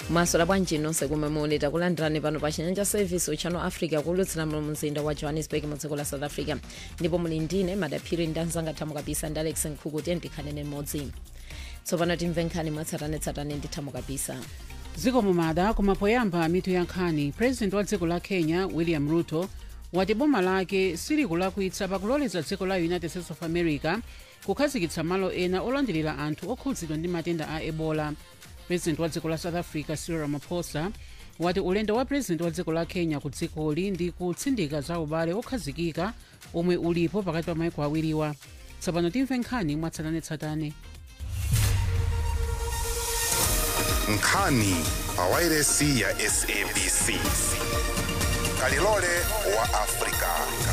mwasola bwanji nonse kumwe muli takulandirani pano pa chinyanja service uchano africa kulutsira mu mzinda wa johannesburg mu dziko la south africa ndipo muli ndine madaphiri ndi anzanga thamu kabisa ndi alex nkhukuti ndikhanene mmodzi tsopano timve nkhani mwatsatanetsatane ndi thamu kabisa dziko mumada koma poyamba mitu ya nkhani president wa dziko la kenya william ruto wati boma lake silikulakwitsa pakuloleza dziko la united states of america kukhazikitsa malo ena olandirira anthu okhudzidwa ndi matenda a ebola president wa dziko la south africa cyril ramaphosa wati ulendo wa president wa dziko la kenya ku dzikoli ndi kutsindika za ubale okhazikika omwe ulipo pakati pa maiko awiriwa tsopano timve nkhani mwatsatanetsatane nkhani pa wairesi ya sabc kalilole wa afrika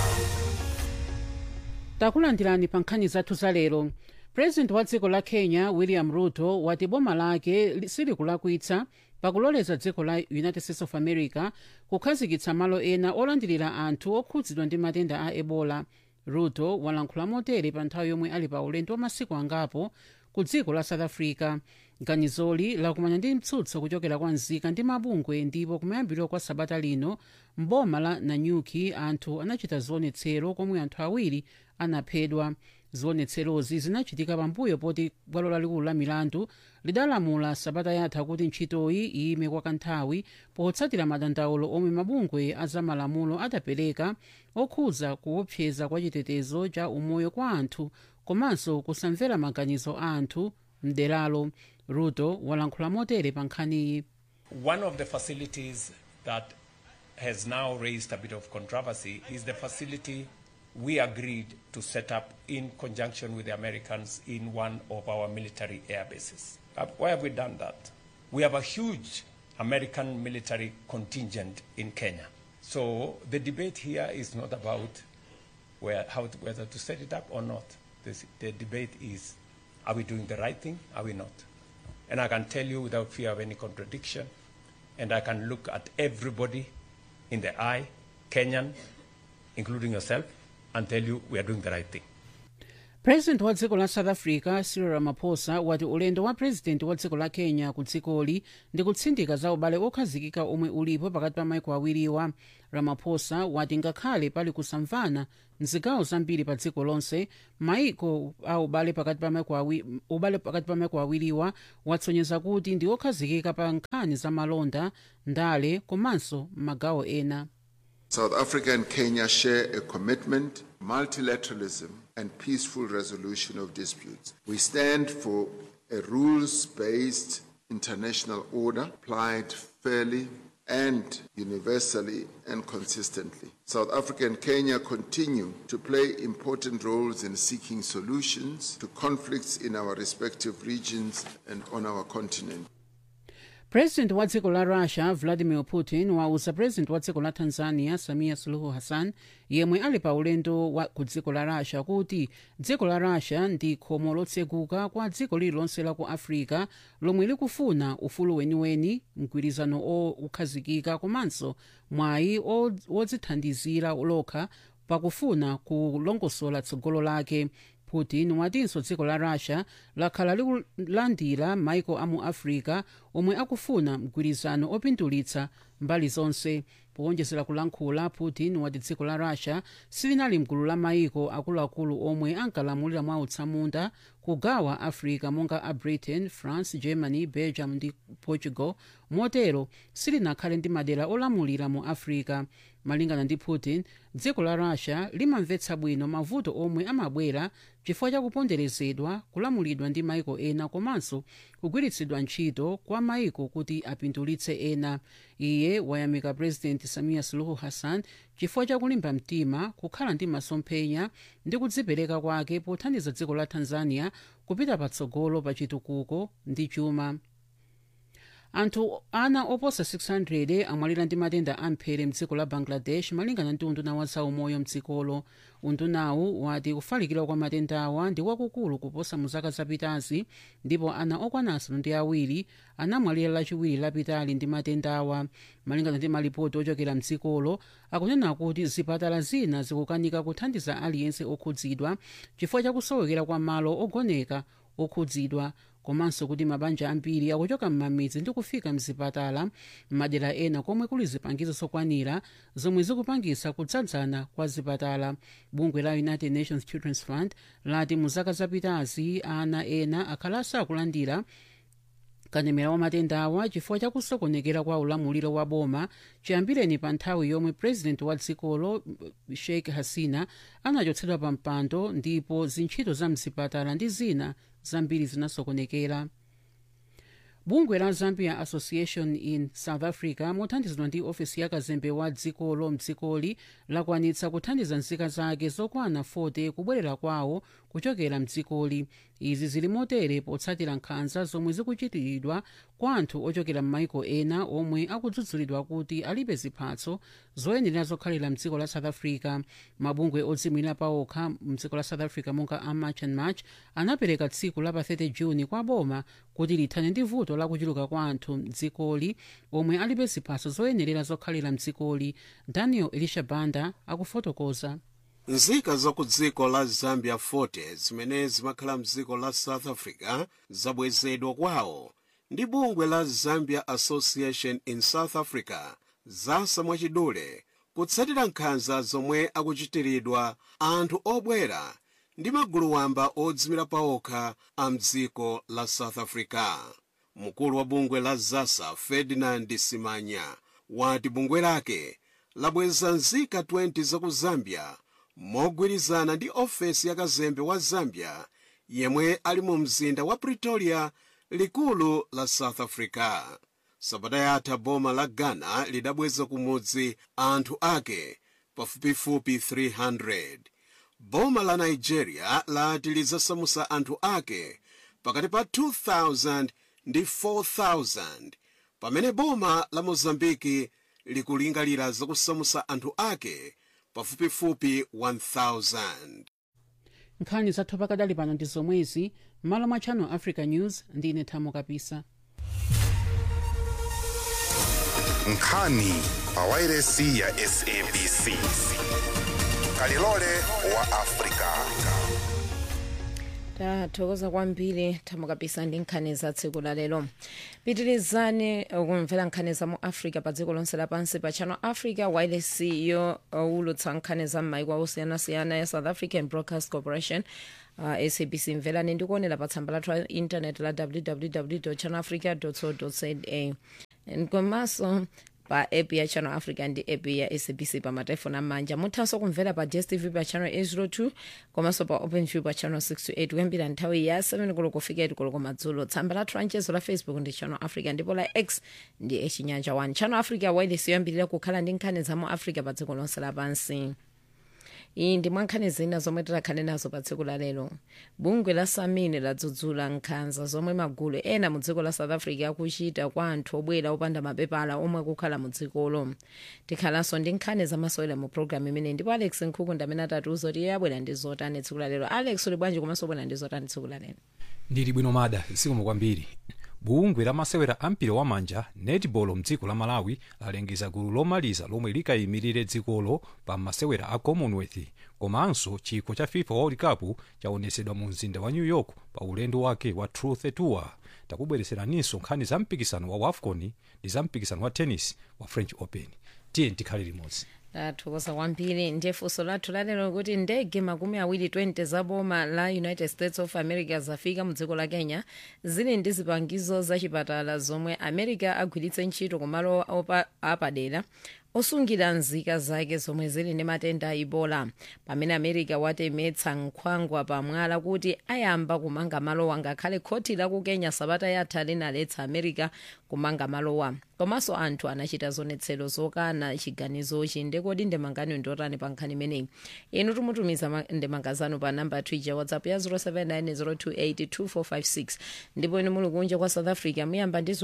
takulandirani pa nkhani zathu za lero president wa dziko la kenya william ruto wati boma lake li- silikulakwitsa pakuloleza dziko la united states of america kukhazikitsa malo ena olandirira anthu okhudzidwa ndi matenda a ebola ruto walankhula motere pa nthawi yomwe ali pa ulendo wa masiku angapo ku dziko la south africa ganizoli lakumana ndi mtsutso kuchokera kwa nzika ndi mabungwe ndipo kumayambiriro kwa sabata lino mboma la nanyuki anthu anachita zionetsero komwe anthu awiri anaphedwa zionetserozi zinachitika pambuyo poti bwalo lalikulu la milandu lidalamula sabata yatha kuti ntchitoyi iyime kwa kanthawi potsatira madandaulo omwe mabungwe azamalamulo adapereka okhudza kuopseza kwa chitetezo cha umoyo kwa anthu komanso kusamvera maganizo a anthu mderalo ruto walankhula motere pa nkhaniyi One of the facilities that has now raised a bit of controversy is the facility we agreed to set up in conjunction with the Americans in one of our military air bases. Uh, Why have we done that? We have a huge American military contingent in Kenya. So the debate here is not about where, how to, whether to set it up or not. This, the debate is, are we doing the right thing? Are we not? And I can tell you without fear of any contradiction, and I can look at everybody in the eye, Kenyan, including yourself, and tell you we are doing the right thing. president wa dziko la south africa cyril ramaphosa wati ulendo wa president wa dziko la kenya ku dzikoli ndi kutsindika za ubale okhazikika omwe ulipo pakati pa maiko awiriwa ramaphosa wati ngakhale pali kusamvana mzigawo zambiri pa dziko lonse maiko a ubale pakati pa maiko awi- ubale pakati pa maiko awiriwa watsonyeza kuti ndi okhazikika pa nkhani za malonda ndale komanso magawo ena South Africa and Kenya share a commitment, multilateralism, and peaceful resolution of disputes. We stand for a rules based international order applied fairly and universally and consistently. South Africa and Kenya continue to play important roles in seeking solutions to conflicts in our respective regions and on our continent. president wa dziko la russia vladimir putin wauza president wa dziko la tanzania samia suluhu hassan yemwe ali pa ulendo wa ku dziko la russia kuti dziko la russia ndi khomo lotseguka kwa dziko lililonse la ku africa lomwe likufuna ufulu weniweni mgwirizano okhazikika komanso mwayi o- wodzithandizira lokha pakufuna kulongosola tsogolo lake putin watinso dziko la russia lakhala likulandira maiko amu africa omwe akufuna mgwirizano opindulitsa mbali zonse powonjezera kulankhula putin wati dziko la russia silinali mgulu la maiko akuluakulu omwe ankalamulira mwa utsamunda kugawa africa monga a britain france germany belgium ndi portugal motero silinakhale ndi madera olamulira mu africa malingana ndi putin dziko la russia limamvetsa bwino mavuto omwe amabwera chifukwa cha kuponderezedwa kulamulidwa ndi maiko ena komanso kugwiritsidwa ntchito kwa maiko kuti apindulitse ena iye wayamika president samia suluhu hassan chifukwa cha kulimba mtima kukhala ndi masomphenya ndi kudzipereka kwake pothandiza dziko la tanzania kupita patsogolo pa chitukuko ndi chuma anthu ana oposa 600 amwalira ndi matenda amphere mdziko la bangladesh malingana ndi unduna wa zaumoyo mdzikolo undunawu wati kufalikira kwa matendawa ndi wakukulu kuposa mu zaka zapitazi ndipo ana okwana asanu ndi awiri anamwalira lachiwiri lapitali ndi matendawa malingana ndi malipoti ochokera mdzikolo akunena kuti zipatala zina zikukanika kuthandiza aliyense okhudzidwa chifukwa chakusowekera kwa malo ogoneka okhudzidwa komanso kuti mabanja ambiri akuchoka m'mamidzi ndi kufika mzipatala m'madera ena komwe kuli zipangizo zokwanira zomwe zikupangisa kudzadzana kwa zipatala bungwe la united nations children's fund lati mu zaka zapitazi ana ena akhala asakulandira katemera wa matenda awa chifukwa chakusokonekera kwa ulamuliro wa boma chiyambireni pa nthawi yomwe president wa dzikolo sheikh hasina anachotsedwa pa mpando ndipo zintchito za mzipatala ndi zina zambiri zinasokonekera bungwe la zambia association in south africa mothandizidwa ndi ofesi ya kazembe wa dzikolo mdzikoli lakwanitsa kuthandiza nzika zake zokwana 40 kubwerera kwawo kuchokera mdzikoli izi zili motere potsatira nkhanza zomwe zikuchitiridwa kwa anthu ochokera m'maiko ena omwe akudzudzulidwa kuti alibe ziphatso zoyenera zokhalira mdziko la south africa mabungwe odzimira paokha mdziko la south africa monga a march and march anapereka tsiku la pa 30 juni kwa boma kuti lithane ndi vuto la kuchuluka kwa anthu mdzikoli omwe alibe ziphatso zoyenerera zokhalira mdzikoli daniel elisha banda akufotokoza nzika za ku dziko la zambia 40 zimene zimakhala mdziko la south africa zabwezedwa kwawo ndi bungwe la zambia association in south africa zasa mwachidule kutsatira nkhanza zomwe akuchitiridwa anthu obwera ndi magulu wamba odzimira paokha a mdziko la south africa mkulu wa bungwe la zasa ferdinand simanya wati bungwe lake labweza nzika 20 za ku zambia mogwirizana ndi ofesi ya kazembe wa zambia yemwe ali mu mzinda wa pretoria likulu la south africa sabata yatha boma la ghana lidabweza kumudzi anthu ake pafupifupi 300 boma la nigeria lati lidzasamusa anthu ake pakati pa 2000 ndi 4000 pamene boma la mozambiki likulingalira zakusamusa anthu ake pafupifupi 1000 nkhani zathu pakadali pano ndi zomwezi m'malo mwa channel africa news ndine thamo kapisa nkhani pa wairesi ya sabc kalilole wa afrika tathokoza kwambiri thamo kapisa ndi nkhani za tsiku la lero pitirizani kumvera nkhani za mu africa pa dziko lonse lapansi pa channel africa wireless yo ulutsa nkhani za m'maiko osiyanasiyana ya south african broadcast corporation uh, sabc mverani ndikuonera pa tsamba lathu la intanet la www channel africa co za komanso pa app ya channel africa ndi app ya sabc pa matelefoni amanja muthanso kumvera pa dstv pa channel 802 komanso pa openview pa channel 628 kuyambira nthawi ya 7 koloko kufika 8 koloko madzulo tsamba lathu lanchezo la facebook ndi channel africa ndipo la x ndi echinyanja 1 channel africa wireless yoyambirira kukhala ndi nkhani za mu africa pa dziko lonse lapansi iyi ndi mwankhani zina zomwe tikhale nazo pa tsiku la lero bungwe la samine ladzudzula nkhanza zomwe magulu ena mu dziko la south africa akuchita kwa anthu obwera opanda mapepala omwe akukhala mu dzikolo tikhalanso ndi nkhani zamasewera mu programu imene ndipo alex nkhuku amene atatiuza kuti iye abwera ndi zotani tsiku la lero alex uli bwanji komanso obwera ndi zotani tsiku la lero ndili bwino mada zikomo kwambiri bungwe lamasewera ampira wamanja netball mdziko la malawi lalengeza gulu lomaliza lomwe likayimirire dzikolo pa masewera a commonwealth komanso chikho cha fifa world cup chaonetsedwa mu mzinda wa new york pa ulendo wake wa truth tour takubwereseraninso nkhani za mpikisano wa wafcon ndi za mpikisano wa tennis wa french open tiye tikhale limodzi tathokoza kwambiri ndiye funso lathu lalero kuti ndege makumi awiri 20 za boma la united states of america zafika mu dziko la kenya zili ndi zipangizo zachipatala zomwe america agwiritse ntchito kumalo opa- apadera osungira nzika zake zomwe zili ndi matenda a ebola pamene america watemetsa nkhwangwa pamwala kuti ayamba kumanga malowa ngakhale khoti la ku kenya sabata yatha linaletsa america kumanga malowa komanso anthu anachita zionetsero zokana chiganizochi ndekodi ndemangani ndotani pa nkhani imeneyi inu tumutumiza ma- ndemanga zanu pa namba twitter whatsapp ya 0790282456 ndipo inu muli kunja kwa south africa muyamba ndi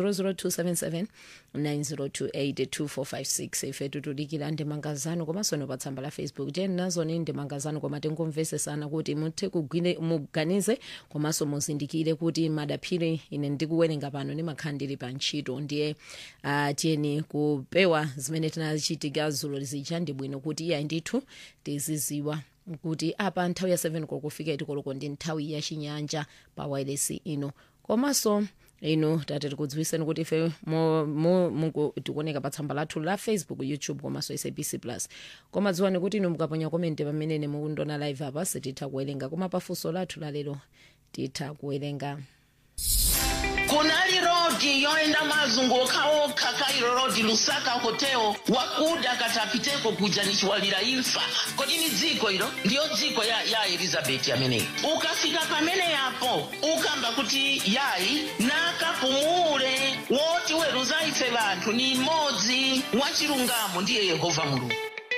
0027790282456 ife tutudikira ndemanga zanu komanso inu pa tsamba la facebook tiyeni nazoni ndemanga zanu koma tingomvesesana kuti muthe kugwire muganize komanso muzindikire kuti madaphiri ine ndikuwerenga pano ndimakhala ndili pa ntchito ndiye uh, tiyeni kupewa zimene tinachitika zulo zija ndi bwino kuti iya ndithu tiziziwa kuti apa nthawi ya 7 koloko kufika itikoloko ndi nthawi ya chinyanja pa wireless ino komanso inu tati tikudziwiseni kuti ife mo- mo- mungu- tikuoneka pa tsamba lathu la facebook youtube komanso sabc plus koma dziwani kuti inu mukaponya komenti pamene mukundona live apa sititha kuwerenga koma pafunso lathu lalero titha kuwerenga kunali rodi yoenda mazunguka okha kairo rodi lusaka hotel wakuda katapiteko kuja nichiwalira imfa kodi ni dziko ilo ndiyo dziko ya, ya elizabeti ameneyi ukafika pamene yapo ukamba kuti yayi nakapumule woti weruza ife vanthu ni mmodzi wachilungamo ndiye yehova mulungu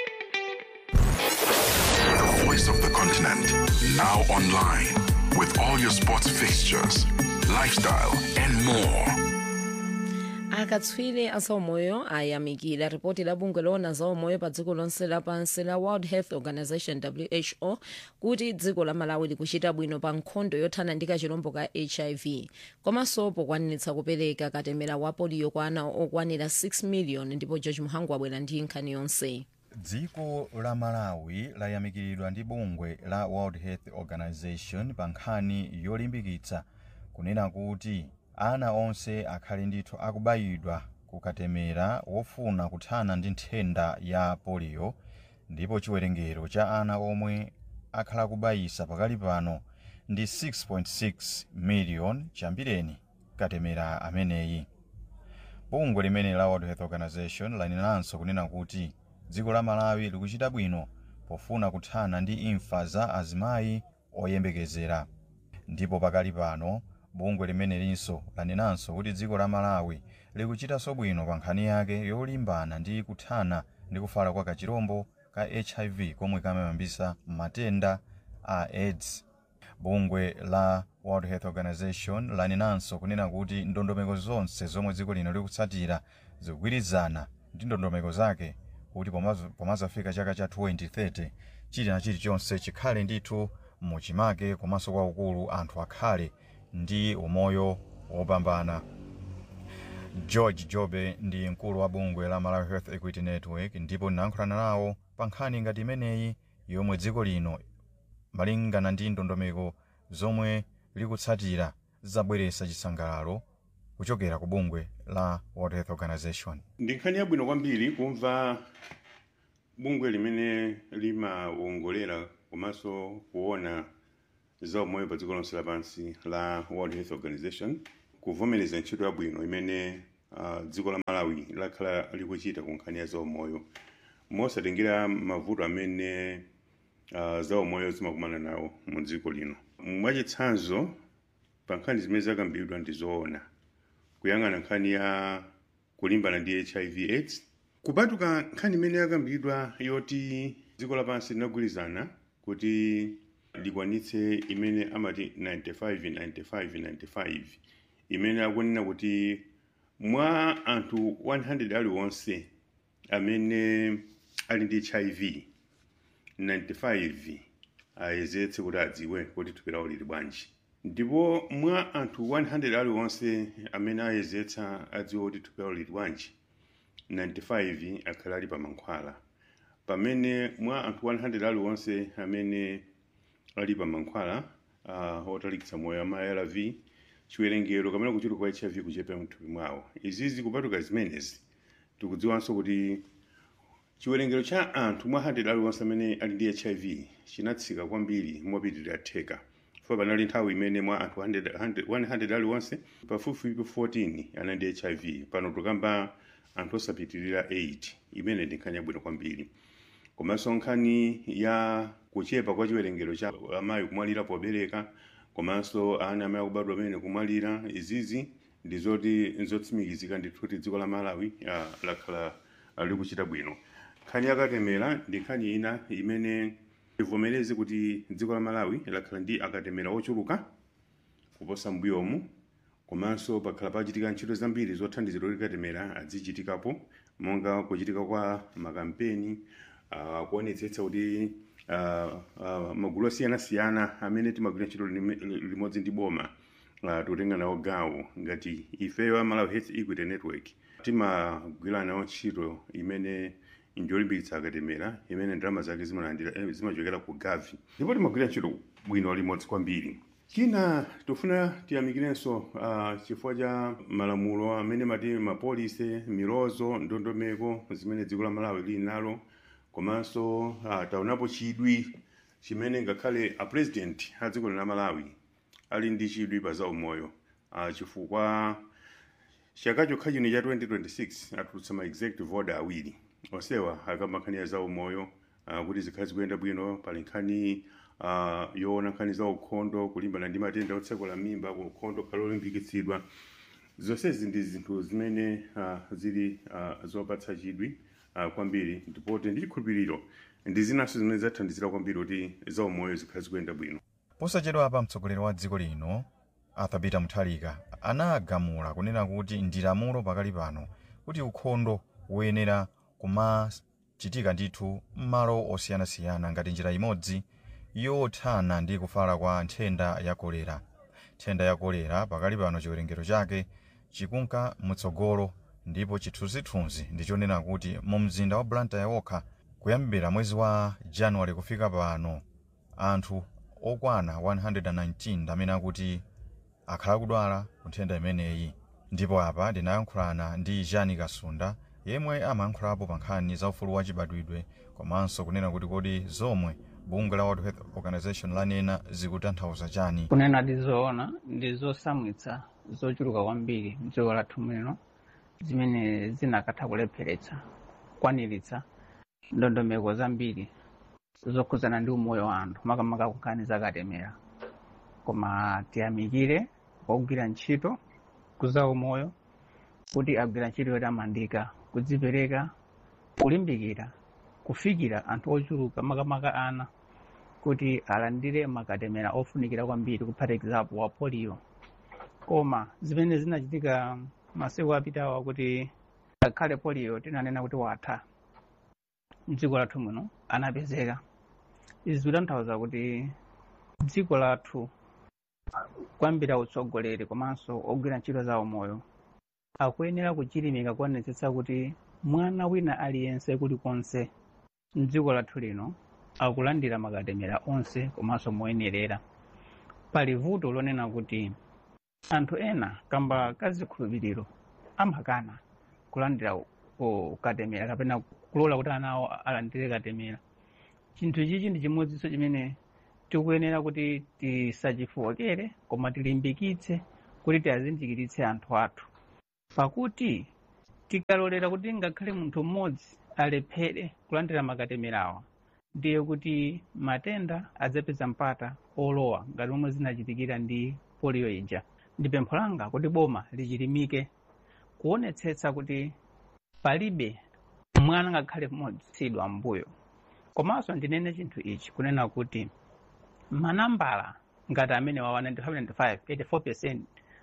The voice of the continent. Now online with all your sports fixtures, lifestyle, and more. akatswiri azaumoyo ayamikira ripoti la bungwe loona zaumoyo pa dziko lonse lapansi la world health organization who kuti dziko la malawi likuchita bwino pa nkhondo yothana ndi kachirombo ka hiv komanso pokwaniritsa kupereka katemera wa poliyo kwa ana okwanira 6 million ndipo george muhangu abwera ndi nkhani yonse dziko la malawi layamikiridwa ndi bungwe la world health organization pa nkhani yolimbikitsa kunena kuti ana onse akhale ndithu akubayidwa kukatemera wofuna kuthana ndi nthenda ya polio ndipo chiwerengero cha ana omwe akhala kubayisa pakali pano ndi 6.6 million chambireni katemera ameneyi bungwe limene la world health organization lanenanso kunena kuti dziko la malawi likuchita bwino pofuna kuthana ndi imfa za azimayi oyembekezera ndipo pakali pano bungwe limene linso lanenanso kuti dziko la malawi likuchitanso bwino pa nkhani yake yolimbana ndi kuthana ndi kufala kwa kachirombo ka hiv komwe kamayambisa matenda a aids bungwe la world health organization lanenanso kunena kuti ndondomeko zonse zomwe dziko lino likutsatira zikugwirizana ndi ndondomeko zake kuti pomazo- pomazafika chaka cha 2030 chili na chilichonse chikhale ndithu muchimake komanso kwaukulu anthu akhale ndi umoyo wopambana george jobe ndi mkulu wa bungwe la malawi health equity network ndipo ndinayankhulana nawo pa nkhani ngati imeneyi yomwe dziko lino malingana ndi ndondomeko zomwe likutsatira zabweretsa chisangalalo kuchokera ku bungwe la world health organization ndi nkhani yabwino kwambiri kumva bungwe limene limawongolera komanso kuona za umoyo pa dziko lonse lapansi la world health organization kuvomereza ntchito yabwino imene uh, dziko la malawi lakhala likuchita ku nkhani ya zaumoyo mosatengera mavuto amene uh, zaumoyo zimakumana nawo mu dziko lino mwachitsanzo pa nkhani zimene zakambidwa ndi zoona kuyang'ana nkhani ya kulimbana ndi hiv aids kupatuka nkhani imene yakambidwa yoti dziko lapansi linagwirizana kuti likwanitse imene amati 95 95 95 imene akunena kuti mwa anthu 100 aliwonse amene ali ndi hiv 95 ayezetse kuti adziwe kuti thupi lawo lili bwanji ndipo mwa anthu 100 aliwonse amene ayezetsa adziwe kuti thupi lawo lili bwanji 95 akhala ali pa mankhwala pamene mwa anthu 100 aliwonse amene ali pa mankhwala uh, otalikitsa moyo ama arv chiwerengero kamene kuchuluka kwa hiv kuchepa mthupi mwawo izizi kupatuka zimenezi tikudziwanso kuti chiwerengero cha anthu mwa 100 aliwonse amene ali ndi hiv chinatsika kwambiri mopitirira theka fo panali nthawi imene mwa anthu 100 100 aliwonse pafupifupi 14 anali ndi hiv pano tukamba anthu osapitirira 8 imene ndi nkhani yabwino kwambiri komanso nkhani ya kuchepa kwa chiwerengero cha amayi kumwalira pobereka komanso ana amayi akubadwa amene kumwalira izizi ndi zoti nzotsimikizika ndithu kuti dziko la malawi uh, lakhala uh, likuchita bwino nkhani yakatemera ndi nkhani ina imene ivomereze kuti dziko la malawi lakhala ndi akatemera ochuluka kuposa mbuyomu komanso pakhala pachitika ntchito zambiri zothandizira kuti katemera azichitikapo monga kuchitika kwa makampeni uh, kuonetsetsa kuti uh, uh, magulu osiyanasiyana amene timagwira ntchito lime- limodzi ndi boma uh, tikutenga nawo gawo ngati ifeyo a malawi health equity network timagwira nawo ntchito imene njolimbikitsa akatemera imene ndalama zake zimalandira eh, zimachokera ku gavi ndipo timagwira ntchito bwino limodzi kwambiri china tofuna tiyamikirenso uh, chifukwa cha malamulo amene mati mapolisi milozo ndondomeko zimene dziko la malawi lili nalo komanso uh, taonapo chidwi chimene ngakhale a president a dziko la malawi ali ndi chidwi pa za umoyo uh, chifukwa chaka chokha chino cha 2026 atulutsa ma executive order awiri onsewa akamakhanira za umoyo uh, kuti zikhale zikuyenda bwino pali nkhani uh, yoona nkhani za ukhondo kulimbana ndi matenda otsekula mimba ku ukhondo khale olimbikitsidwa zonsezi ndi zinthu zimene uh, zili uh, zopatsa chidwi uh, kwambiri ndipote ndi chikhulupiriro ndi zinanso zimene zathandizira kwambiri kuti za umoyo zikhale zikuyenda bwino posachedwa apa mtsogoleri wa dziko lino arthur peter mutharika anagamula kunena kuti ndi lamulo pakali pano kuti ukhondo uyenera kumachitika ndithu m'malo osiyanasiyana ngati njira imodzi yothana ndi kufala kwa nthenda ya kolera nthenda ya kolera pakali pano chiwerengero chake chikunka mutsogolo ndipo chithunzithunzi ndichonena kuti mu mzinda wa blantyre wokha kuyambira mwezi wa januwale kufika pano anthu okwana 119 amene akuti akhala kudwala ku nthenda imeneyi ndipo apa ndinayankhulana ndi jani kasunda yemwe amayankhulapo pa nkhani za ufulu wachibadwidwe komanso kunena kuti kodi zomwe bungwe la world health organization lanena zikutanthauza chani kunena ndizoona ndi zosamwitsa zochuluka kwambiri mdziko lathu muno zimene zinakatha kulepheretsa kukwaniritsa ndondomeko zambiri zokhuzana ndi umoyo wa anthu makamaka kunkhani zakatemera koma tiyamikire ogwira ntchito kuza umoyo kuti agwira ntchito yotamandika kudzipereka kulimbikira kufikira anthu ochuluka makamaka ana kuti alandire makatemera ofunikira kwambiri kuphatikizapo wa polio koma zimene zinachitika masiku apitawa kuti ngakhale polio tinanena kuti watha mdziko lathu muno anapezeka izi zikutanthauza kuti dziko lathu kwambira utsogoleri komanso ogwira ntchito za umoyo akuyenera kuchilimika kuonetsetsa kuti mwana wina aliyense kulikonse mdziko lathu lino akulandira makatemera onse komanso moyenerera pali vuto lonena kuti anthu ena kamba kazikhulupiriro amakana kulandira u- katemera kapena kulola kuti ana awo alandire katemera chinthu chichi ndi chimodzinso chimene tikuyenera kuti tisachifowokere koma tilimbikitse kuti tiazindikiritse anthu athu pakuti tikalolera kuti ngakhale munthu mmodzi alephere kulandira makatemerawa ndiye kuti matenda adzapeza mpata olowa ngati momwe zinachitikira ndi polio ija ndi pempho langa kuti boma lichilimike kuonetsetsa kuti palibe mwana ngakhale mmodzi sidwa mbuyo komanso ndinene chinthu ichi kunena kuti manambala ngati amene wawa 95 84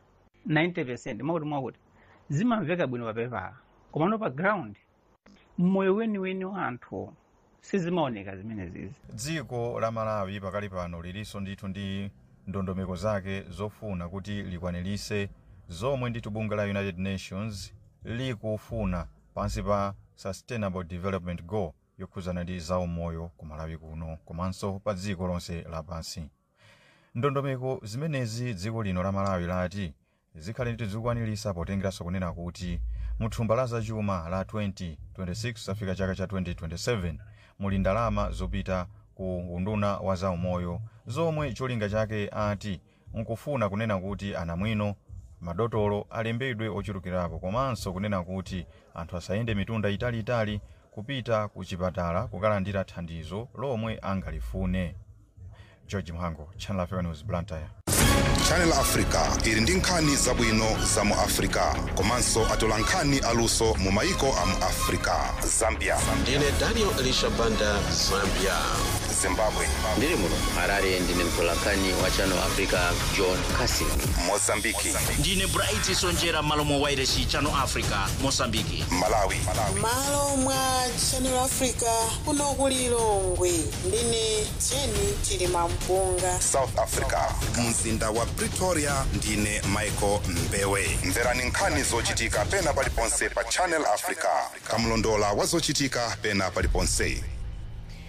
90 mwakuti mwakuti zimamveka bwino papepala komano pa ground mmoyo weniweni wa anthu sizimaoneka zimene zizi dziko la malawi pakali pano lilinso ndithu ndi ndondomeko zake zofuna kuti likwanirise zomwe ndithu bungwe la united nations likufuna pansi pa sustainable development goal yokhuzana ndi zaumoyo ku malawi kuno komanso pa dziko lonse lapansi ndondomeko zimenezi dziko lino la malawi lati zikhale ndithu zikukwanirisa potengeranso kunena kuti mu thumba la zachuma la 2026 zafika chaka cha 2027 muli ndalama zopita ku unduna wa zaumoyo zomwe cholinga chake ati nkufuna kunena kuti anamwino madotolo alembedwe ochulukirapo komanso kunena kuti anthu asayende mitunda italiitali kupita ku chipatala kukalandira thandizo lomwe angalifune george mhango channel africa news blantyre channel africa ili ndi nkhani zabwino za mu africa komanso atola nkhani aluso mu maiko a mu africa zambia ndine daniel elisha banda zambia zimbabwe ndiri muno harare ndine mtolankhani wa channel africa john casin mozambiki ndine bright sonjera malo mwa wairesi channel africa mosambiki malawi malo mwa channel africa kuno ku lilongwe ndine jeni chilima mpunga south africa mzinda wa pretoria ndine michael mbewe mverani nkhani zochitika pena paliponse pa channel africa kamlondola wa zochitika pena paliponse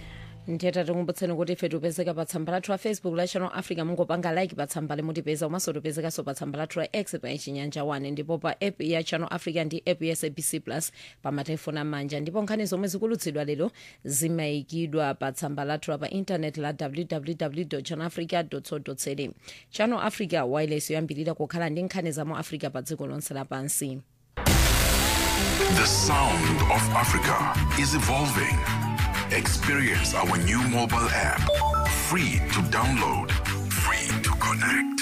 ndiyeta tikumbutseni kuti ife tipezeka pa tsamba lathu la facebook la channel africa mungopanga like pa tsamba limutipeza komanso tipezekanso pa tsamba lathu la x pa chinyanja 1 ndipo pa app ya channel africa ndi app ya sabc plus pa matelefoni amanja ndipo nkhani zomwe zikulutsidwa lero zimayikidwa pa tsamba lathu la pa intaneti la www channel africa co za channel africa wireless yoyambirira kukhala ndi nkhani za mu africa pa dziko lonse lapansi The sound of Africa is evolving. Experience our new mobile app. Free to download, free to connect.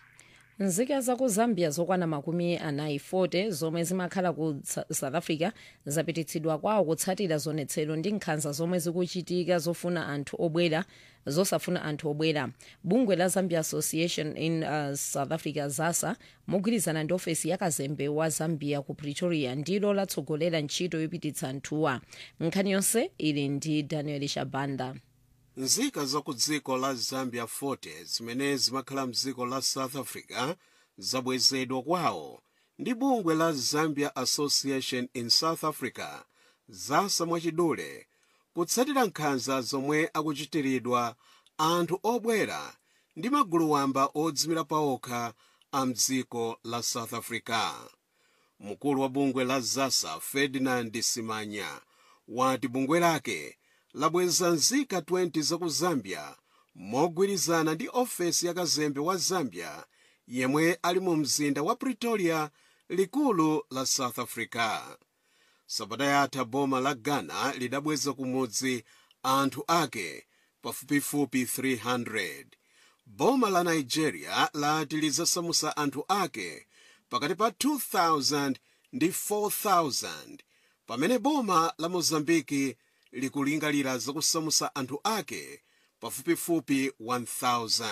nzika za ku zambia zokwana makumi anayi 40 zomwe zimakhala ku Sa- south africa zapititsidwa kwawo kutsatira zionetsero ndi nkhanza zomwe zikuchitika zofuna anthu obwera zosafuna anthu obwera bungwe la zambia association in uh, south africa zasa mogwirizana ndi ofesi ya kazembe wa zambia ku pretoria ndilo latsogolera ntchito yopititsa anthuwa nkhani yonse ili ndi daniel shabanda nzika za ku dziko la zambia 40 zimene zimakhala mdziko la south africa zabwezedwa kwawo ndi bungwe la zambia association in south africa zasa mwachidule kutsatira nkhanza zomwe akuchitiridwa anthu obwera ndi magulu wamba odzimira paokha a mdziko la south africa mkulu wa bungwe la zasa ferdinand simanya wati bungwe lake labweza nzika 20 za ku zambia mogwirizana ndi ofesi ya kazembe wa zambia yemwe ali mu mzinda wa pretoria likulu la south africa sabata yatha boma la ghana lidabweza kumudzi anthu ake pafupifupi 300 boma la nigeria lati lidzasamusa anthu ake pakati pa 2000 ndi 4000 pamene boma la mozambiki likulingalira zakusamusa anthu ake pafupifupi 1000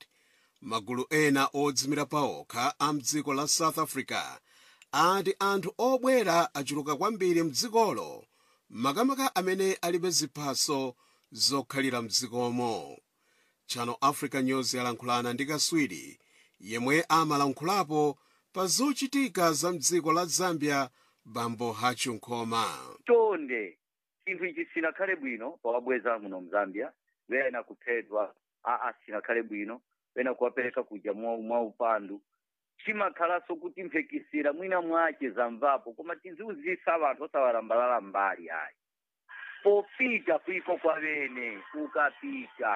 magulu ena odzimira paokha a mdziko la south africa ati anthu obwera achuluka kwambiri mdzikolo makamaka amene alibe ziphaso zokhalira mdzikomo channel africa news yalankhulana ndi kaswiri yemwe amalankhulapo pa zochitika za mdziko la zambia bambo hachu nkhoma chonde chinthu ichi sinakhale bwino pawabweza muno mzambia wena kuphedwa aa sinakhale bwino wena kuwapereka kuja mwa, mwa upandu chimakhalanso kuti mphekisira mwina mwache zamvapo koma tiziuzisa anthu osawalambalala mbali ayi popita kuiko kwavene ukapita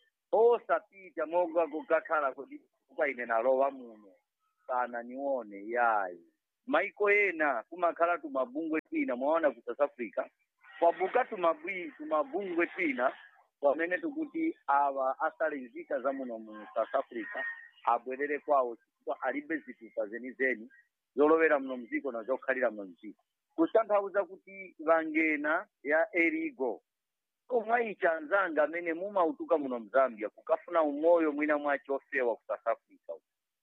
osapita moga kukakhala kuti kwa ine nalowa muno kana nione yayi maiko ena kumakhala tumabungwe twina mwaona ku south africa kwabuka tumabwi tumabungwe twina pamene tikuti awa asale nzika za muno mu south africa abwerere kwawo chifukwa alibe zitupa zenizeni zolowera muno mdziko na zokhalira muno mdziko kutanthauza kuti vangena ya erigo omwayicha anzanga amene mumautuka muno mzambia kukafuna umoyo mwina mwacho ofewa ku south africa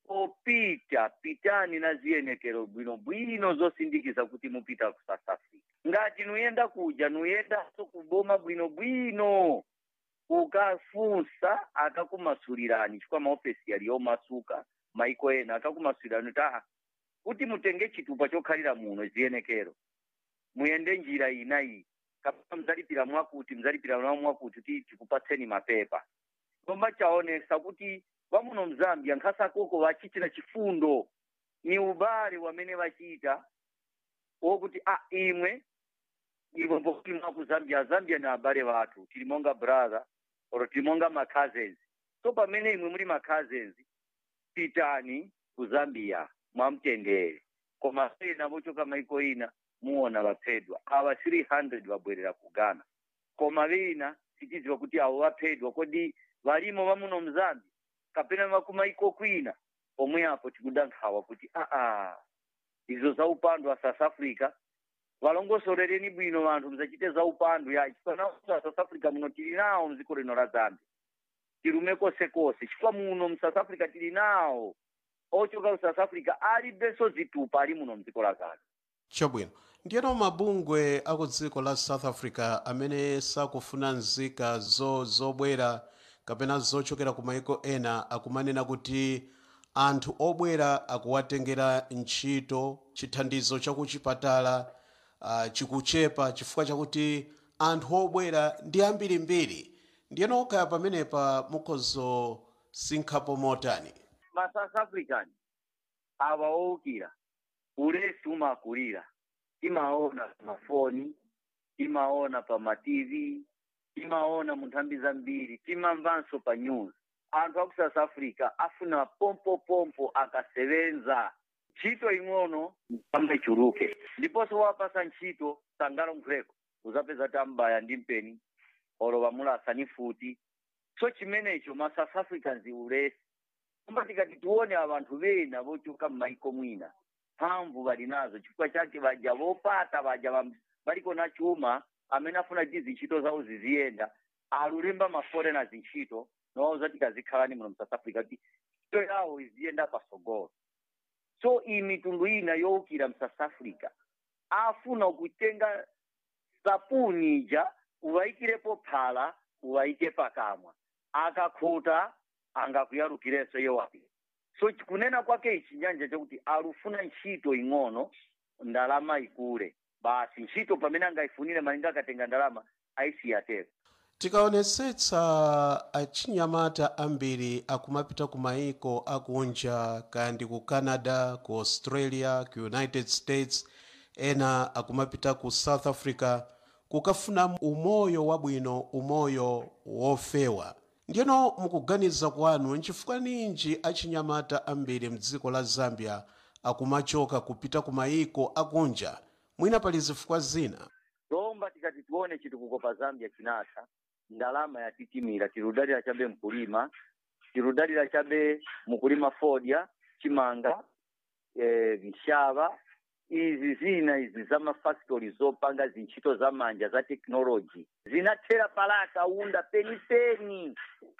popita pitani na ziyenekero bwinobwino zosindikiza kuti mupita ku south africa ngati nuyenda kuja nuyendanso kuboma bwinobwino ukafunsa akakumasulirani chifukwa maofesi yali omasuka maiko ena akakumasulirani kuti aha kuti mutenge chitupa chokhalira muno ziyenekero muyende njira ina iyi kapena mzalipira mwakuti mzalipira nawo mwakuti kuti tikupatseni mapepa koma chaonesa kuti vamuno mzambia nkhasa koko vachitira chifundo ni ubale wamene vachita wokuti a imwe iwe mbokuti mwaku zambia zambia ni abale vathu tili monga brother or tili monga ma cousins so pamene imwe muli ma cousins pitani ku zambia mwamtendere koma ena vochoka maiko ina muona vaphedwa awa 300 vabwerera ku ghana koma vina tichidziwa kuti avo vaphedwa kodi valimo vamuno mzambia kapena vakumaiko kwina pomwe apo tikudankhawa kuti aa izo za upandu wa south africa valongosorereni bwino vanthu mzachite za upandu ya chifukwa a south africa muno tili nawo mdziko lino la zambia tilume konsekonse chifukwa muno mu south africa tili nawo ochoka ku south africa alibenso zitupa ali muno mdziko la zambia chabwino ndiyeno mabungwe aku dziko la south africa amene sakufuna nzika zo zobwera kapena zochokera ku maiko ena akumanena kuti anthu obwera akuwatengera ntchito chithandizo chakuchipatala uh, chikuchepa chifukwa chakuti anthu obwera ndi ambirimbiri ndiyeno kaya pamenepa mukhozosinkhapo motani ma south african awa owukira ulesi umakulira timaona pamafoni timaona pa matv timaona mu nthambi zambiri timamvanso pa news anthu aku south africa afuna pompopompo akasebenza ntchito ing'ono mpamba ichuluke ndiponso wapasa ntchito sangalo mgreko uzapeza tambaya ndi mpeni olo vamulasa ni futi so chimenecho ma south africans ulesi kumba tikati tione avanthu vena vochuka m'maiko mwina mphamvu vali nazo chifukwa chake vaja vopata vaja vam- valiko na chuma amene afuna kuti zintchito zawo ziziyenda alulemba ma foreigners ntchito nowauza tikazikhalani muno mu south africa kuti ntchito yawo iziyenda pasogolo so iyi mitundu ina yowukira mu south africa afuna kutenga sapuni ija uvayikirepo phala uvayike pakamwa akakhuta angakuyalukirenso yewapi so kunena kwake ichi nyanja chakuti alufuna ntchito ing'ono ndalama ikule basi ntchito pamene angayifunire malinga akatenga ndalama ayisiyatero tikaonetsetsa achinyamata ambiri akumapita ku maiko akunja kaya ndi ku canada ku australia ku united states ena akumapita ku south africa kukafuna umoyo wabwino umoyo wofewa ndiyeno mukuganiza kwanu nchifukwa ninji achinyamata ambiri mdziko la zambia akumachoka kupita ku maiko akunja mwina pali zifukwa zina lomba tikati tione chitukuko pa zambia chinatha ndalama yatitimira tirudalira chabe mkulima tirudalira chabe mukulima fodya chimanga eh, vishava izi zina izi za mafactory zopanga zintchito za manja za technology zinathera palaka unda penipeni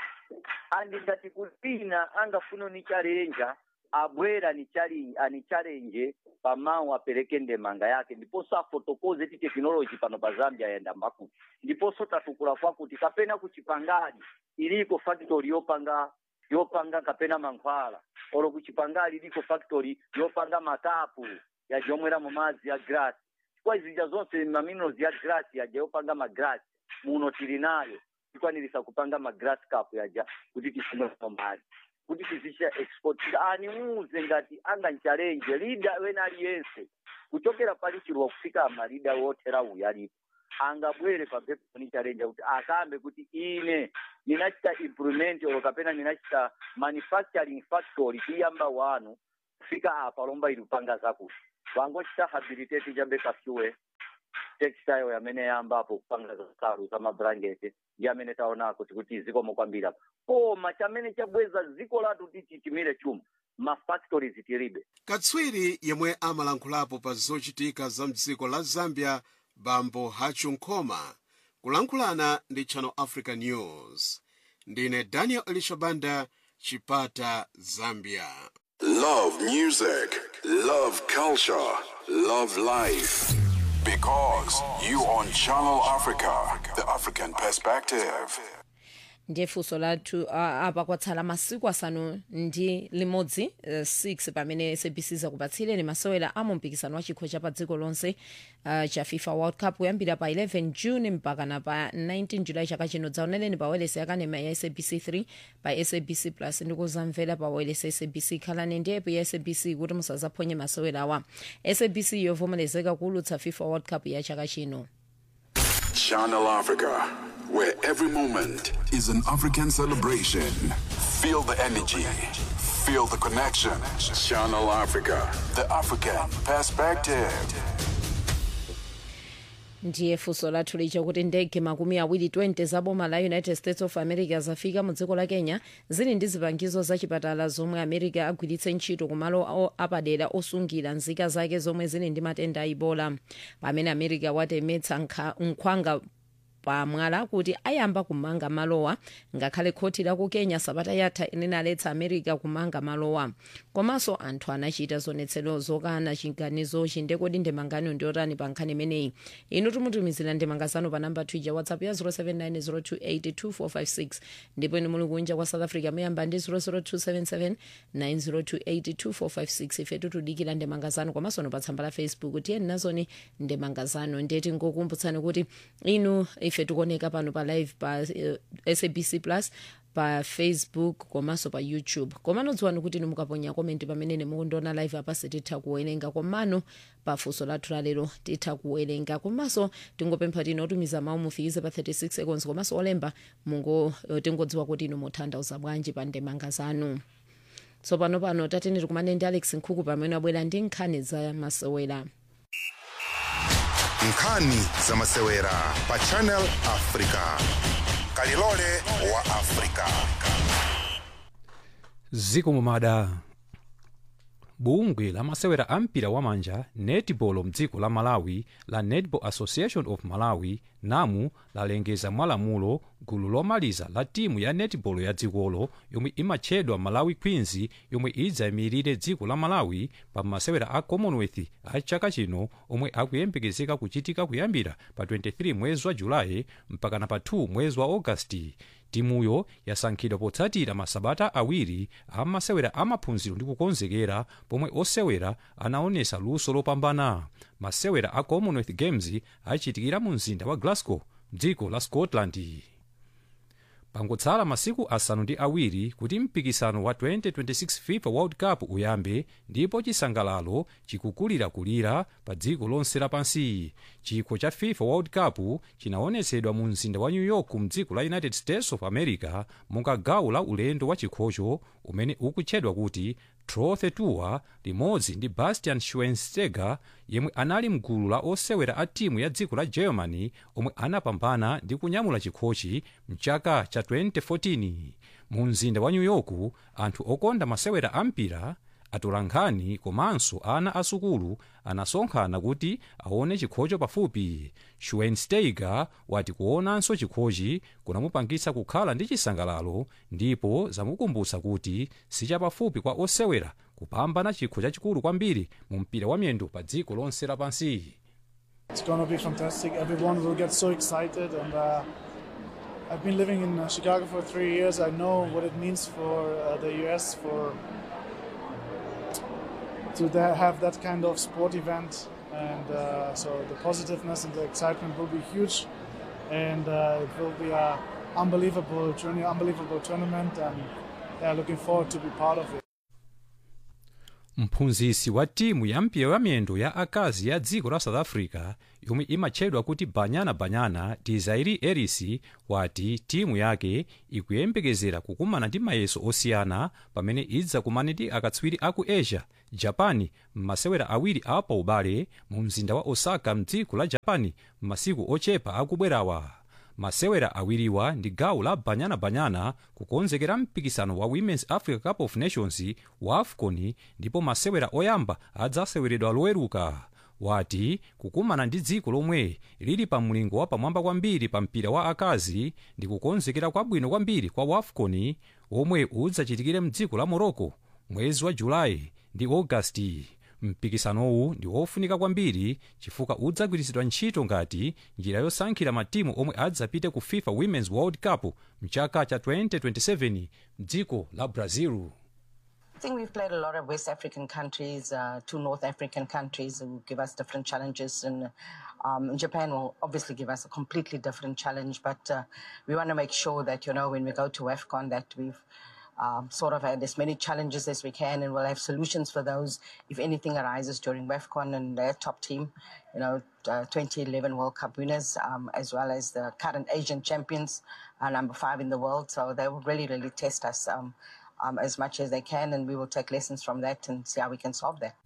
andingati kulina angafuna ni chalenja abwera ni chali ani challenge pamawu apereke ndemanga yake ndiponso afotokoze ti technology pano pa zambia yenda mbakuti ndiponso tatukula kwakuti kapena kuchipangali iliko factory yopanga yopanga kapena mankhwala olo kuchipangali iliko factory yopanga makapu yajomwera mu madzi ya glass chifukwa izija zonse maminerals ya glass yaja yopanga magrasi muno tili nayo tikwanirisa kupanga magrass cup yaja kuti tisimwemo mali kuti tizisha export animuze ngati anganchalenje lida wena aliyense kuchokera pali chiluwa kufika amalida wothera uyu alipo angabwere pampepo ni challenge kuti akambe kuti ine ninachita implement olo kapena ninachita manufacturing factory tiyamba wanu kufika apa lomba ilipanga zakuti vangochita habilitate chambe kafiwe textile yamene yambapo kupanga zasalu za mabrangeti ndi amene taonako tikuti zikomo kwambiri apa koma chamene chabweza dziko lathu kuti chitimire chuma mafactories tilibe katswiri yemwe amalankhulapo pa zochitika za mdziko la zambia bambo hachu nkhoma kulankhulana ndi channel africa news ndine daniel elishabanda chipata zambia Love music, love culture, love life. Because you on Channel Africa, the African perspective. ndiye funso lathu uh, apa kwatsala masiku asanu ndi limodzi uh, 6 pamene sabc zakupatsireni masewera a mumpikisano wa chikho cha pa dziko lonse uh, cha fifa world cup kuyambira pa 11 june mpaka na pa 19 julayi chaka chino dzaoneleni pa welesi yakanema ya sabc 3 pa sabc plus ndi kuzamvera pa welesi sabc khalani ndi app ya sabc kuti musazaphonye masewera awa sabc yovomerezeka kuulutsa fifa world cup ya chaka chino Channel Africa, where every moment is an African celebration. Feel the energy, feel the connection. Channel Africa, the African perspective. ndiye funso lathu licha kuti ndege makumi awiri 20 za boma la united states of america zafika mu dziko la kenya zili ndi zipangizo zachipatala zomwe america agwiritse ntchito kumalo o- apadera osungira nzika zake zomwe zili ndi matenda a ibola pamene america watemetsa nkha- nkhwanga pamwala kuti ayamba kumanga malowa ngakhale khoti la ku kenya sabata yatha inaletsa america kumanga malowa komanso anthu anachita zionetsero zokana chiganizochi ndekodi ndemangano ndiotani pa nkhani imeneyi inu timutumizira ndemanga zanu pa namba twitter whatsapp ya 0790282456 ndipo inu muli kunja kwa south africa muyamba ndi 0027790282456 ife tutudikira ndemanga zanu komanso no pa tsamba la facebook tiyeni nazoni ndemanga zanu ndiye tingokumbutsani kuti inu ife tikuoneka pano pa live pa uh, sabc plus pa facebook komanso pa youtube komano dziwani kuti inu mukaponya komenti pamene mukundiona live apa sititha kuwerenga komano pa funso lathu lalero titha kuwerenga komanso tingopempha tino otumiza mawu mufikize pa 36 seconds komanso olemba mungo eh, tingodziwa kuti inu muthandauza bwanji pa ndemanga zanu tsopano pano tatene tikumane ndi alex nkhuku pamene abwera ndi nkhani za masewera nkhani za masewera pa channel africa kalilole wa africa ziko mumada bungwe la masewera a mpira wamanja netball mdziko la malawi la netball association of malawi namu lalengeza mwalamulo gulu lomaliza la timu ya netball ya dzikolo yomwe imatchedwa malawi queens yomwe idzayimirire dziko la malawi pa masewera a commonwealth a chaka chino omwe akuyembekezeka kuchitika kuyambira pa 23 mwezi wa julayi mpakana pa 2 mwezi wa agasti timuyo yasankhidwa potsatira masabata awiri a masewera amaphunziro ndi kukonzekera pomwe osewera anaonesa luso lopambana masewera a commonwealth games achitikira mu mzinda wa glasgow mdziko la scotland pangotsala masiku asanu ndi awiri kuti mpikisano wa 2026 fifa world cup uyambe ndipo chisangalalo chikukulirakulira pa dziko lonse lapansi chikho cha fifa world cup chinaonetsedwa mu mzinda wa new york mdziko la united states of america monga gawo la ulendo wa chikhocho umene ukutchedwa kuti trophy tour limodzi ndi bastian schweinsteiger yemwe anali mgulu la osewera a timu ya dziko la germany omwe anapambana ndi kunyamula chikhochi mchaka cha 2014 mu mzinda wa new york anthu okonda masewera a mpira atolankhani komanso ana asukulu anasonkhana kuti aone chikhocho pafupi schweinsteiger wati kuonanso chikhochi kunamupangitsa kukhala ndi chisangalalo ndipo zamukumbutsa kuti sichapafupi kwa osewera kupambana chikho chachikulu kwambiri mu mpira wa miyendo pa dziko lonse lapansi It's going to be fantastic. Everyone will get so excited. And uh, I've been living in uh, Chicago for three years. I know what it means for uh, the US for to tha- have that kind of sport event. And uh, so the positiveness and the excitement will be huge. And uh, it will be a unbelievable journey, unbelievable tournament. And yeah, looking forward to be part of it. mphunzitsi wa timu ya mpira wa miyendo ya akazi ya dziko la south africa yomwe imatchedwa kuti banyana banyana desiree ellis wati timu yake ikuyembekezera kukumana ndi mayeso osiyana pamene idzakumane ndi akatswiri aku asia japan m'masewera awiri apa ubale mu mzinda wa osaka mdziko la japan m'masiku ochepa akubwerawa masewera awiriwa ndi gawo la banyanabanyana kukonzekera mpikisano wa women's africa cup of nations wa afcon ndipo masewera oyamba adzaseweredwa loweruka wati kukumana ndi dziko lomwe lili pa mlingo wa pamwamba kwambiri pa mpira wa akazi ndi kukonzekera kwabwino kwambiri kwa wafcon omwe udzachitikire mdziko la morocco mwezi wa julayi ndi agasti mpikisanowu ndi wofunika kwambiri chifukwa udzagwiritsidwa ntchito ngati njira yosankhira matimu omwe adzapite ku fifa women's world cup mchaka cha 2027 mdziko la brazil I think we've played a lot of West African countries, uh, two North African countries who give us different challenges. And um, Japan will obviously give us a completely different challenge. But uh, we want to make sure that, you know, when we go to AFCON, that we've um, sort of had as many challenges as we can and we'll have solutions for those if anything arises during WEFCON and their top team, you know, uh, 2011 World Cup winners, um, as well as the current Asian champions, uh, number five in the world. So they will really, really test us um, um, as much as they can, and we will take lessons from that and see how we can solve that.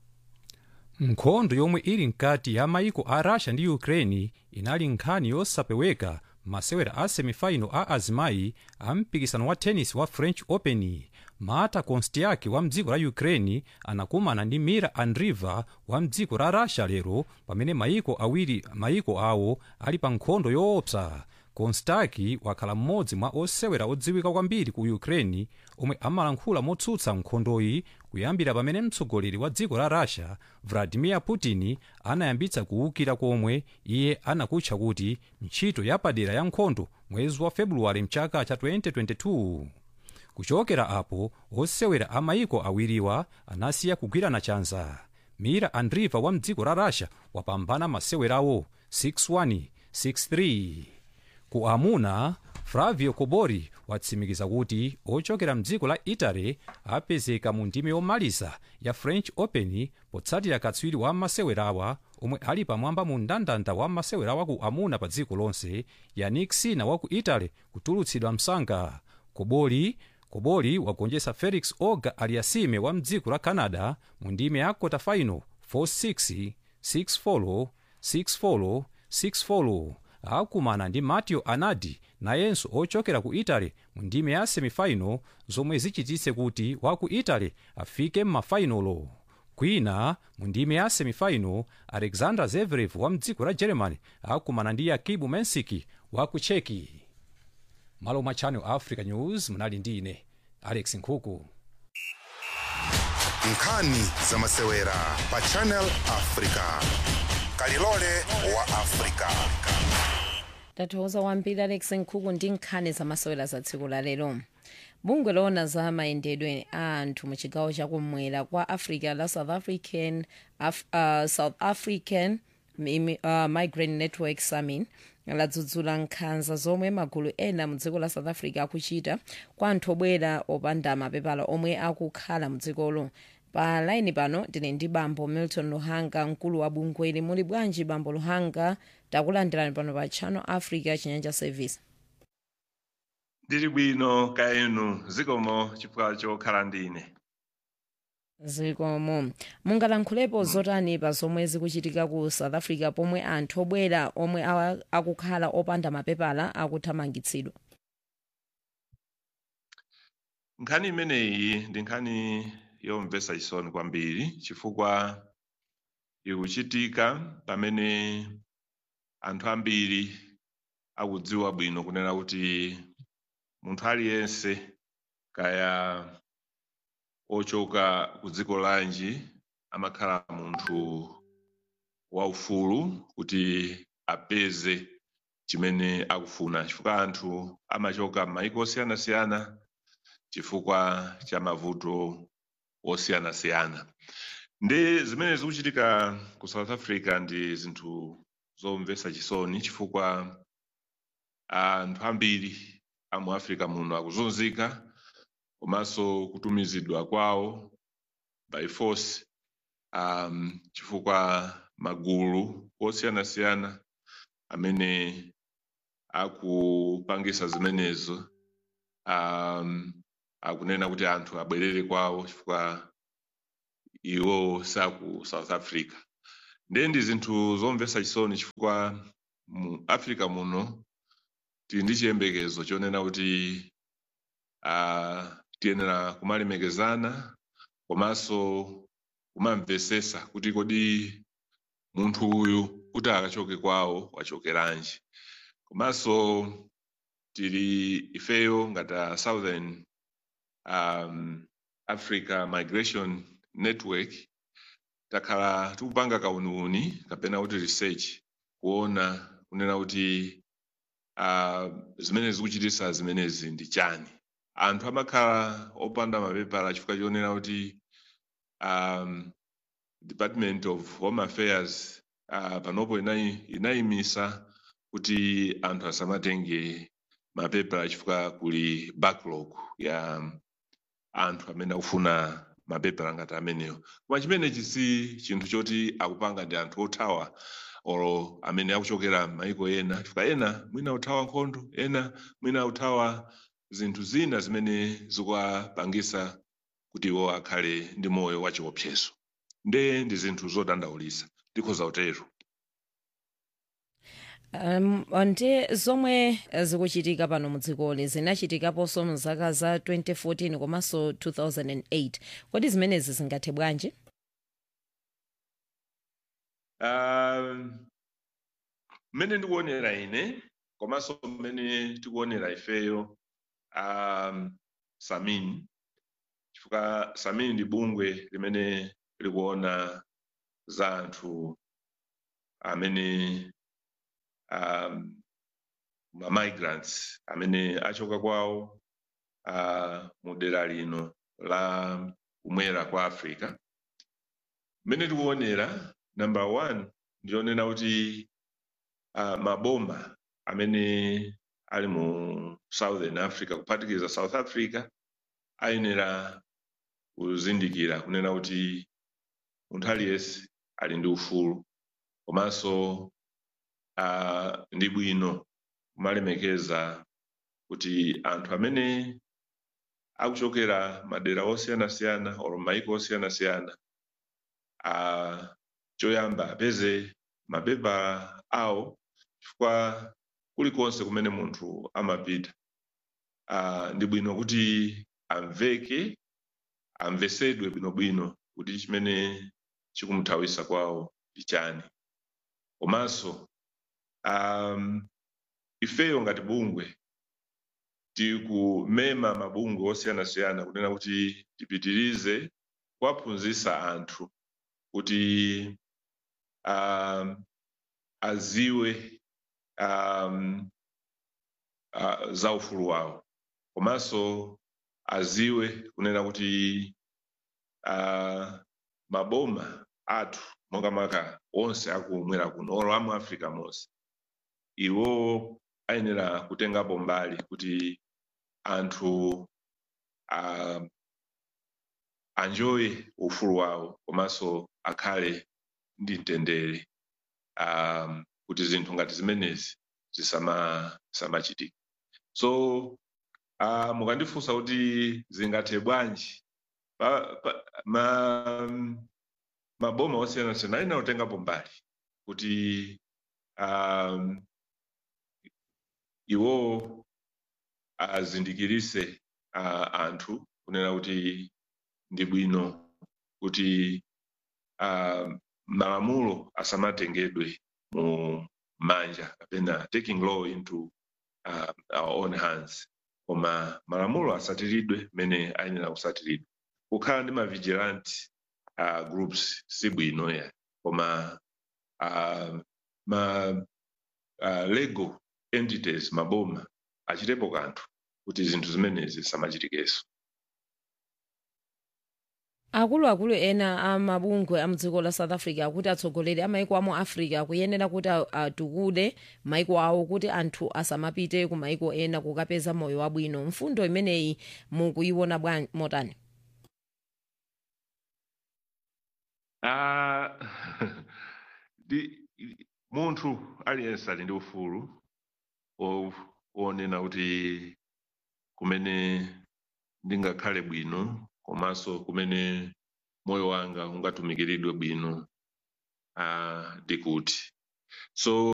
nkhondo yomwe ili mkati ya maiko a russia ndi ukraine inali nkhani yosapeweka masewera a semifinal a azimayi a mpikisano wa tennis wa french open mata konstiaki wa mdziko la ukraine anakumana ndi mira andriva wa mdziko la russia lero pamene maiko awiri maiko awo ali pa nkhondo yoopsa konstaki wakhala mmodzi mwa osewera odziwika kwambiri ku ukraine omwe amalankhula motsutsa nkhondoyi kuyambira pamene mtsogoleri wa dziko la russia vladimir putin anayambitsa kuwukira komwe iye anakutcha kuti ntchito yapadera ya nkhondo mwezi wa febuluwale mchaka cha 2022 kuchokera apo osewera a maiko awiriwa anasiya kugwirana chanza mira andriva wa mdziko la russia wapambana masewerawo 6-1 6-3 ku amuna flavio kobori watsimikiza kuti ochokera mdziko la italy apezeka mu ndime yomaliza ya french open potsatira katswiri wa masewerawa omwe ali pamwamba mu mndandanda wa masewerawa ku amuna pa dziko lonse yannick sina wa ku italy kutulutsidwa msanga kobori kobori wagonjetsa felix oga aliasime wa mdziko la canada mu ndime ya kota final 4-6 6-4 6-4 6-4 akumana ndi matteo anadi nayenso ochokera ku italy mu ndime ya semifinal zomwe zichititse kuti wa ku italy afike m'mafainolo kwina mu ndime ya semifinal alexander zverev wa mdziko la germany akumana ndi yakibu mensiki wa ku cheki malo mwa channel africa news munali ndi ine alex nkhuku nkhani za masewera pa channel africa kalilole wa africa tathokoza kwambiri alex nkhuku ndi nkhani zamasewera za tsiku la lero bungwe loona za mayendedwe a anthu mu chigawo chakumwera kwa africa la south african Af, uh, south african Mimi- uh, migrant network summit ladzudzula nkhanza zomwe magulu ena mu dziko la south africa akuchita kwa anthu obwera opanda mapepala omwe akukhala mu dzikolo pa laini pano tili ndi bambo milton luhanga mkulu wa bungweli muli bwanji bambo luhanga takulandirani pano pa channel africa chinyanja service ndili bwino kaenu zikomo chifukwa chokhala ndine zikomo mungalankhulepo zotani pa zomwe zikuchitika ku south africa pomwe anthu obwera omwe awa- akukhala opanda mapepala akuthamangitsidwa nkhani imeneyi ndi nkhani yomvetsa chisoni kwambiri chifukwa ikuchitika pamene anthu ambiri akudziwa bwino kunena kuti munthu aliyense kaya ochoka ku dziko lanji amakhala munthu waufulu kuti apeze chimene akufuna chifukwa anthu amachoka m'mayiko osiyanasiyana chifukwa cha mavuto osiyanasiyana ndi zimene zikuchitika ku south africa ndi zinthu zomvetsa chisoni chifukwa anthu ambiri amu africa muno akuzunzika komanso kutumizidwa kwawo by force um, chifukwa magulu osiyanasiyana amene akupangisa zimenezo um, akunena kuti anthu abwerere kwawo chifukwa iwo saku south africa ndiye ndi zinthu zomvetsa chisoni chifukwa mu africa muno tili ndi chiyembekezo chonena kuti uh, tiyenera kumalemekezana komanso kumamvesesa kuti kodi munthu uyu kuti akachoke kwawo wachokeranji komanso tili ifeyo ngati a southern um, africa migration network takhala tikupanga kauniuni kapena kuti research kuona kunena kuti uh, zimene zikuchitisa zimenezi ndi chani anthu amakhala opanda mapepala chifukwa chionera kuti um, department of home affairs uh, panopo inayi- inayimisa kuti anthu asamatenge mapepala chifukwa kuli backlog ya anthu amene akufuna mapepala ngati amenewo koma chimenechi si chinthu choti akupanga ndi anthu othawa oro amene akuchokera m'mayiko ena chifukwa ena mwina akuthawa nkhondo ena mwina akuthawa zinthu zina zimene zikuwapangisa kuti iwo akhale ndi moyo wachiopsezo nde ndi zinthu zodandaulisa ndikhoza kutero um, ndi zomwe zikuchitika pano mu dzikoli zinachitikaponso mu zaka za 2014 komanso 2008 kodi zimenezi zingathe bwanji Um, mmene ndikuonera ine komanso mmene tikuonera ifeyo um, samin chifukwa samin ndi bungwe limene likuona za anthu amene um, ma migrants amene achoka kwawo uh, mu dera lino la kumwera kwa africa mmene tikuonera number one ndionena kuti uh, maboma amene ali mu southern africa kuphatikiza south africa ayenera kuzindikira kunena kuti munthu aliyense ali ndi ufulu komanso uh, ndi bwino kumalemekeza kuti anthu amene akuchokera madera osiyanasiyana or maiko osiyanasiyana uh, choyamba apeze mapepala awo chifukwa kulikonse kumene munthu amapita uh, ndi bwino kuti amveke amvesedwe bwinobwino kuti chimene chikumthawisa kwawo ndi chani komanso um, ifeyo ngati bungwe tikumema mabungwe osiyanasiyana kunena kuti tipitirize kuwaphunzitsa anthu kuti um, aziwe um, uh, za ufulu wawo komanso aziwe kunena kuti uh, maboma athu makamaka onse akumwera kuno olo amu africa monse iwo ayenera kutengapo mbali kuti anthu uh, anjoye ufulu wawo komanso akhale ndi mtendere um, kuti zinthu ngati zimenezi zisama zisamachitika so uh, mukandifunsa kuti zingathe bwanji pa, pa, ma, maboma osiyanasiyana ayenera kutengapo mbali kuti um, iwo azindikirise uh, anthu kunena kuti ndi bwino kuti uh, malamulo asamatengedwe mu manja kapena taking law into uh, our own hands koma malamulo asatiridwe mene ayenera kusatiridwa kukhala ndi ma vigilante uh, groups si bwino ya koma uh, ma uh, legal entities maboma achitepo kanthu kuti zinthu zimenezi zisamachitikenso akuluakulu ena amabungwe amdziko la south africa akuti atsogoleri a maiko amu africa akuyenera kuti atukule maiko awo kuti anthu asamapite ku maiko ena kukapeza moyo wabwino mfundo imeneyi mukuyiona bwanji motani Ah, di munthu aliyense ali ndi ufulu wo- wonena kuti kumene ndingakhale bwino komanso kumene moyo wanga ungatumikiridwe bwino ah, ndikuti so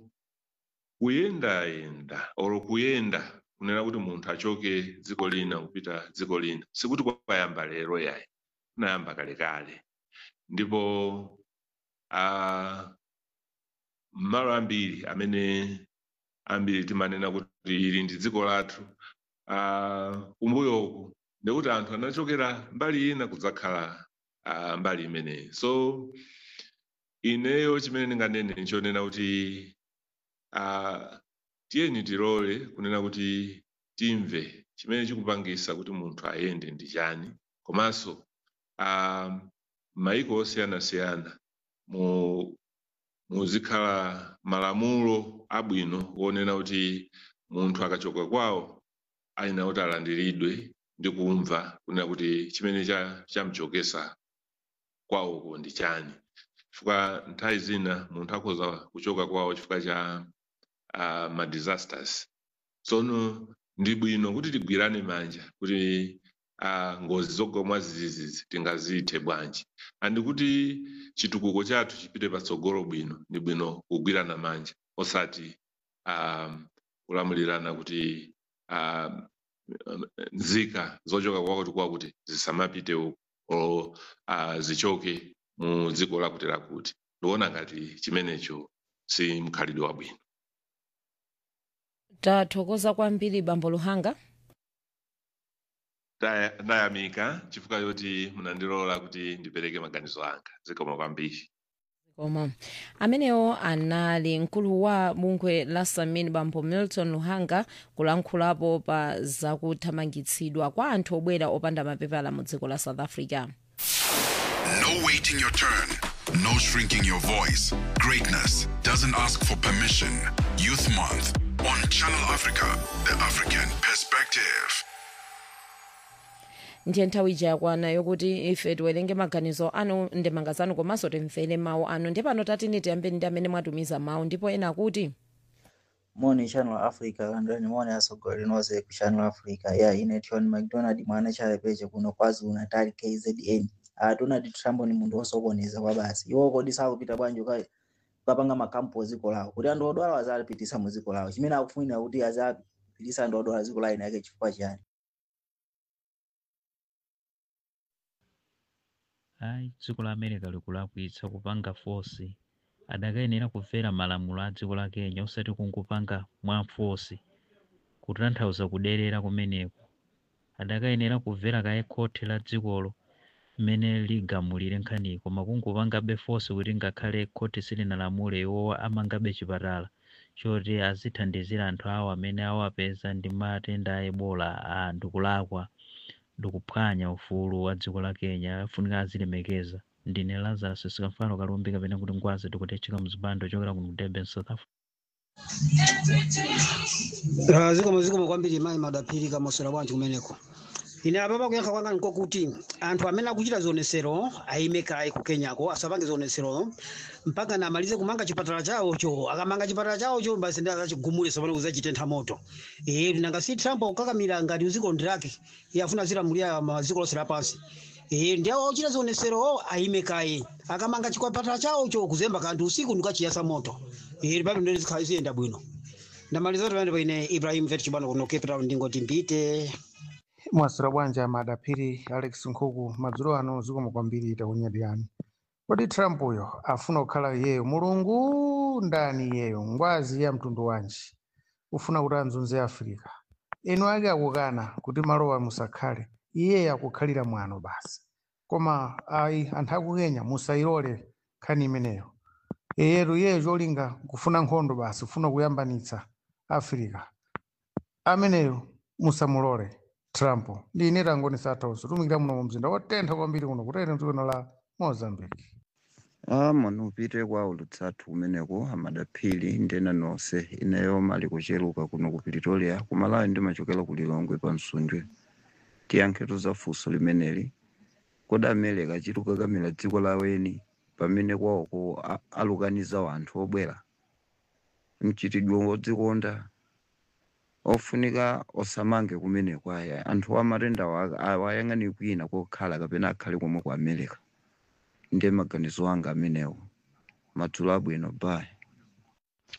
kuyendayenda or kuyenda kunena kuti munthu achoke dziko lina kupita dziko lina sikuti kwayamba lero yayi kunayamba kalekale ndipo ah, malo ambiri amene ambiri timanena kuti ili ndi dziko lathu ah, kumbuyoku ndikuti anthu anachokera mbali ina kudzakhala ah, mbali imeneyi so ineyo chimene ndinganene nchonena kuti ah, tiyeni tilole kunena kuti timve chimene chikupangisa kuti munthu ayende ndi chani komanso ah, maiko osiyanasiyana mu muzikhala malamulo abwino wonena kuti munthu akachoka kwawo ayenera kuti alandiridwe ndi kumva kunena kuti chimene cha- chamuchokesa kwawoko ndi chani chifukwa nthawi zina munthu akhoza kuchoka kwawo chifukwa cha uh, ma disasters tsono ndi bwino kuti tigwirane manja kuti uh, ngozi zogwa zizizi tingazithe bwanji andikuti chitukuko chathu chipite patsogolo bwino ndi bwino kugwirana manja osati um, kulamulirana kuti um, nzika zochoka kwakuti kwakuti zisamapite uko o uh, zichoke mu dziko lakuti lakuti ndikuona ngati chimenecho si mkhalidwe wabwino tathokoza kwambiri bambo luhanga Ndaya- ndayamika chifukwa choti munandilola kuti ndipereke maganizo anga zikoma kwambiri koma amenewo anali mkulu wa bungwe la samin bambo milton luhanga kulankhulapo pa zakuthamangitsidwa kwa anthu obwera opanda mapepala mu dziko la south africa No waiting your turn. No shrinking your voice. Greatness doesn't ask for permission. Youth Month on Channel Africa, the African perspective. ndiye nthawi ija yakwana yokuti ife tiwerenge maganizo anu ndemanga zanu komanso timvere mawu anu ndiye pano tatini tiyambeni ndi amene mwatumiza mawu ndipo ena akuti moni channel africa landani moni asogolera nonse ku channel africa ya ine tioni mcdonald mwana chalepeche kuno kwazulu natal kzn uh, donald trump ni munthu osokoneza kwa basi iwo kodi sakupita bwanji uka- ukapanga makampu oziko lawo kuti anthu odwala azapitisa mu ziko lawo chimene akufunira kuti azapitisa anthu odwala ziko lawo inake chifukwa chani ayi dziko la america likulakwitsa kupanga fosi adakayenera kumvera malamulo a dziko la kenya osati kungopanga mwamfosi kutanthauza kuderera kumeneko adakayenera kumvera kaye khoti la dzikolo mmene ligamulire nkhaniyi koma kungopangabe fosi kuti ngakhale khoti silinalamule iwowa amangabe chipatala choti azithandizira anthu awo amene awapeza ndi matenda a ebola a ndikulakwa ndikuphwanya ufulu wa dziko la kenya afunika azilemekeza ndine lazarus sikamfano kalumbi kapena kuti ngwazi tikutecheka mzipando chokera kuno durban south africa Ah, zikomo zikomo kwambiri mayi madapiri kamosera bwanji kumeneko ine apa pakuyankha kwanga nkokuti anthu amene akuchita zionesero ayime kayi ku kenyako asapange zionesero mpaka namalize kumanga chipatala chawocho akamanga chipatala chawocho basi ndi azachigumule sapano kuzachitentha moto eh nanga si trump akukakamira ngati uziko ndirake iye afuna zilamulira maziko lonse lapansi eh ndi awo ochita zionesero ayime kayi akamanga chipatala chawocho kuzemba kanthu usiku ndikachiyasa moto eh papo ndo zikhala ziyenda bwino ndamaliza pamene paine ibrahim vet chibano kuno cape town ndingoti mbite mwasira bwanja madapiri alex nkhuku madzulo ano zikomo kwambiri takunyadiyani kodi trump uyo afuna kukhala iyeyo mulungu ndani iyeyo ngwazi ya mtundu wanji ufuna kuti anzunze africa inu ake akukana kuti malowa musakhale iyeyo akukhalira mwano basi koma ayi anthu akukenya musayilole nkhani imeneyo iyetu iyeyo cholinga kufuna nkhondo basi ufuna kuyambanitsa africa ameneyo musamulole trump ndi ine tangoni sathauso tumikira muno mu mzinda wotentha kwambiri kuno kutene mdzikono la mozambique Ah, mano upite kwa ulutsathu kumeneko amadaphiri ndena nonse ineyo mali kucheluka kuno ku pretoria kumalawi ndimachokera ku lilongwe pa msundwe tiyankhetu za funso limeneli kodi america achiti kukakamira dziko laweni pamene kwawoko a- alukaniza wanthu obwera mchitidwe wodzikonda ofunika osamange kumeneko aya anthu amatenda awayang'ani kwina kokhala kapena akhale komwe ku america ndiye maganizo anga amenewo madzulo abwino bye